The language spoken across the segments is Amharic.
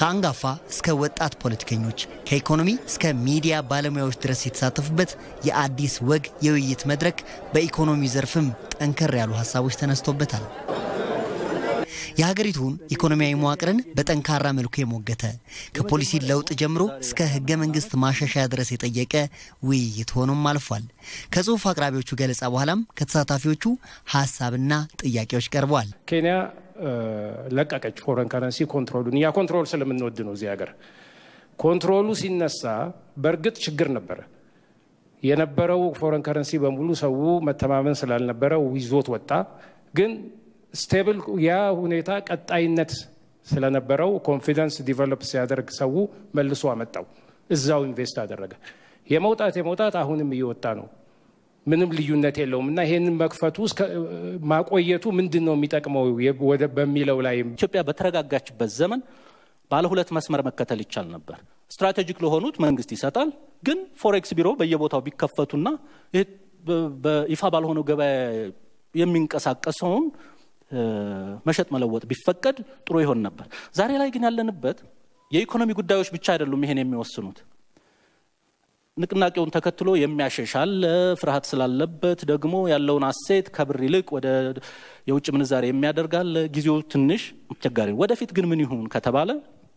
ከአንጋፋ እስከ ወጣት ፖለቲከኞች ከኢኮኖሚ እስከ ሚዲያ ባለሙያዎች ድረስ የተሳተፉበት የአዲስ ወግ የውይይት መድረክ በኢኮኖሚ ዘርፍም ጠንከር ያሉ ሀሳቦች ተነስቶበታል። የሀገሪቱን ኢኮኖሚያዊ መዋቅርን በጠንካራ መልኩ የሞገተ ከፖሊሲ ለውጥ ጀምሮ እስከ ሕገ መንግስት ማሻሻያ ድረስ የጠየቀ ውይይት ሆኖም አልፏል። ከጽሁፍ አቅራቢዎቹ ገለጻ በኋላም ከተሳታፊዎቹ ሀሳብና ጥያቄዎች ቀርበዋል። ኬንያ ለቀቀች ፎረን ከረንሲ ኮንትሮሉን። እኛ ኮንትሮል ስለምንወድ ነው እዚህ ሀገር። ኮንትሮሉ ሲነሳ በእርግጥ ችግር ነበረ። የነበረው ፎረን ከረንሲ በሙሉ ሰው መተማመን ስላልነበረው ይዞት ወጣ ግን ስቴብል ያ ሁኔታ ቀጣይነት ስለነበረው ኮንፊደንስ ዲቨሎፕ ሲያደርግ ሰው መልሶ አመጣው፣ እዛው ኢንቨስት አደረገ። የመውጣት የመውጣት አሁንም እየወጣ ነው፣ ምንም ልዩነት የለውም እና ይህንን መክፈቱ ማቆየቱ ምንድን ነው የሚጠቅመው በሚለው ላይ ኢትዮጵያ በተረጋጋችበት ዘመን ባለ ሁለት መስመር መከተል ይቻል ነበር። ስትራቴጂክ ለሆኑት መንግስት ይሰጣል፣ ግን ፎሬክስ ቢሮ በየቦታው ቢከፈቱና በይፋ ባልሆነው ገበያ የሚንቀሳቀሰውን መሸጥ መለወጥ ቢፈቀድ ጥሩ ይሆን ነበር። ዛሬ ላይ ግን ያለንበት የኢኮኖሚ ጉዳዮች ብቻ አይደሉም ይሄን የሚወስኑት። ንቅናቄውን ተከትሎ የሚያሸሻል ፍርሃት ስላለበት ደግሞ ያለውን አሴት ከብር ይልቅ ወደ የውጭ ምንዛሬ የሚያደርጋል። ጊዜው ትንሽ አስቸጋሪ ነው። ወደፊት ግን ምን ይሁን ከተባለ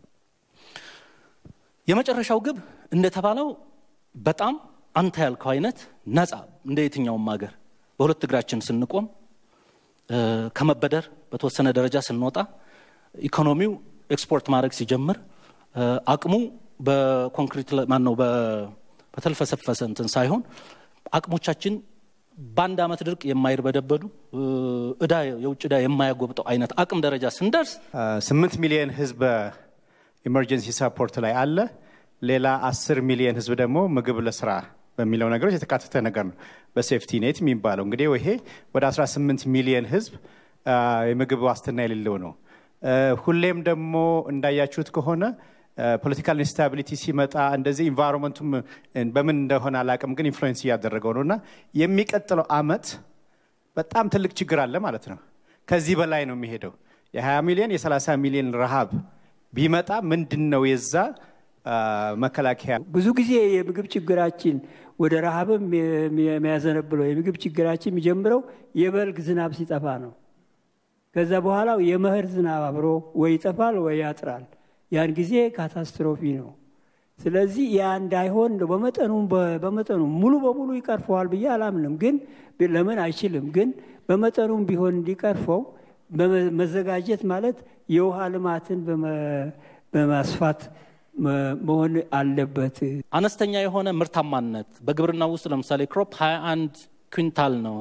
የመጨረሻው ግብ እንደተባለው በጣም አንተ ያልከው አይነት ነፃ እንደ የትኛውም ሀገር በሁለት እግራችን ስንቆም ከመበደር በተወሰነ ደረጃ ስንወጣ ኢኮኖሚው ኤክስፖርት ማድረግ ሲጀምር አቅሙ በኮንክሪት ማን ነው በተልፈሰፈሰ እንትን ሳይሆን አቅሞቻችን በአንድ ዓመት ድርቅ የማይርበደበዱ እዳ የውጭ እዳ የማያጎብጠው አይነት አቅም ደረጃ ስንደርስ ስምንት ሚሊዮን ህዝብ ኢመርጀንሲ ሰፖርት ላይ አለ። ሌላ አስር ሚሊዮን ህዝብ ደግሞ ምግብ ለስራ በሚለው ነገሮች የተካተተ ነገር ነው። በሴፍቲ ኔት የሚባለው እንግዲህ ይሄ ወደ 18 ሚሊዮን ህዝብ የምግብ ዋስትና የሌለው ነው። ሁሌም ደግሞ እንዳያችሁት ከሆነ ፖለቲካል ኢንስታቢሊቲ ሲመጣ እንደዚህ ኢንቫይሮንመንቱም በምን እንደሆነ አላቅም፣ ግን ኢንፍሉዌንስ እያደረገው ነው እና የሚቀጥለው አመት በጣም ትልቅ ችግር አለ ማለት ነው። ከዚህ በላይ ነው የሚሄደው። የ20 ሚሊዮን የ30 ሚሊዮን ረሃብ ቢመጣ ምንድን ነው የዛ መከላከያ? ብዙ ጊዜ የምግብ ችግራችን ወደ ረሃብም የሚያዘነብለው የምግብ ችግራችን የሚጀምረው የበልግ ዝናብ ሲጠፋ ነው። ከዛ በኋላ የመኸር ዝናብ አብሮ ወይ ይጠፋል ወይ ያጥራል። ያን ጊዜ ካታስትሮፊ ነው። ስለዚህ ያ እንዳይሆን በመጠኑ በመጠኑ ሙሉ በሙሉ ይቀርፈዋል ብዬ አላምንም። ግን ለምን አይችልም? ግን በመጠኑም ቢሆን እንዲቀርፈው መዘጋጀት ማለት የውሃ ልማትን በማስፋት መሆን አለበት። አነስተኛ የሆነ ምርታማነት በግብርና ውስጥ ለምሳሌ ክሮፕ 21 ኩንታል ነው።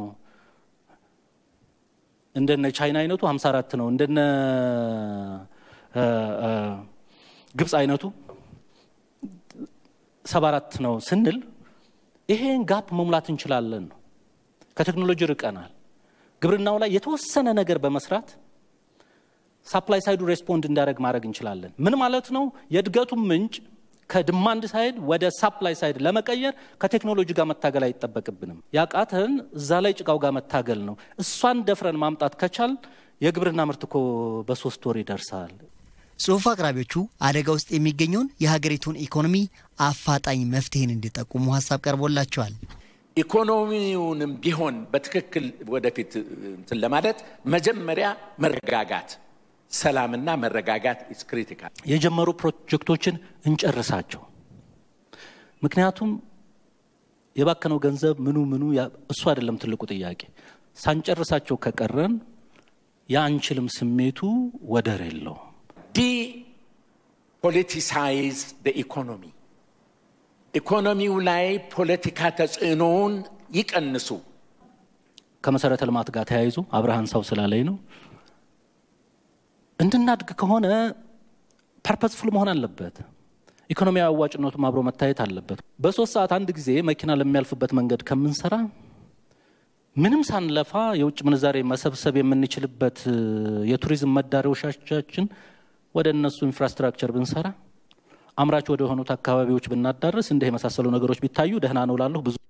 እንደነ ቻይና አይነቱ 54 ነው። እንደነ ግብፅ አይነቱ 74 ነው ስንል ይሄን ጋፕ መሙላት እንችላለን ነው። ከቴክኖሎጂ ርቀናል። ግብርናው ላይ የተወሰነ ነገር በመስራት ሳፕላይ ሳይዱ ሬስፖንድ እንዳደረግ ማድረግ እንችላለን። ምን ማለት ነው? የእድገቱን ምንጭ ከድማንድ ሳይድ ወደ ሳፕላይ ሳይድ ለመቀየር ከቴክኖሎጂ ጋር መታገል አይጠበቅብንም። ያቃተን እዛ ላይ ጭቃው ጋር መታገል ነው። እሷን ደፍረን ማምጣት ከቻል የግብርና ምርት እኮ በሶስት ወር ይደርሳል። ጽሑፍ አቅራቢዎቹ አደጋ ውስጥ የሚገኘውን የሀገሪቱን ኢኮኖሚ አፋጣኝ መፍትሄን እንዲጠቁሙ ሀሳብ ቀርቦላቸዋል። ኢኮኖሚውንም ቢሆን በትክክል ወደፊት እንትን ለማለት መጀመሪያ መረጋጋት ሰላምና መረጋጋት ኢስ ክሪቲካል። የጀመሩ ፕሮጀክቶችን እንጨርሳቸው። ምክንያቱም የባከነው ገንዘብ ምኑ ምኑ እሱ አይደለም ትልቁ ጥያቄ። ሳንጨርሳቸው ከቀረን የአንችልም ስሜቱ ወደር የለውም። ዲ ፖለቲሳይዝ ኢኮኖሚ ኢኮኖሚው ላይ ፖለቲካ ተጽዕኖውን ይቀንሱ። ከመሰረተ ልማት ጋር ተያይዞ አብርሃን ሰው ስላለኝ ነው እንድናድግ ከሆነ ፐርፐስፉል መሆን አለበት። ኢኮኖሚያዊ አዋጭነቱም አብሮ መታየት አለበት። በሶስት ሰዓት አንድ ጊዜ መኪና ለሚያልፍበት መንገድ ከምንሰራ ምንም ሳንለፋ የውጭ ምንዛሬ መሰብሰብ የምንችልበት የቱሪዝም መዳረሻዎቻችን ወደ እነሱ ኢንፍራስትራክቸር ብንሰራ፣ አምራች ወደ ሆኑት አካባቢዎች ብናዳርስ፣ እንዲህ የመሳሰሉ ነገሮች ቢታዩ ደህና ነው ላለሁ ብዙ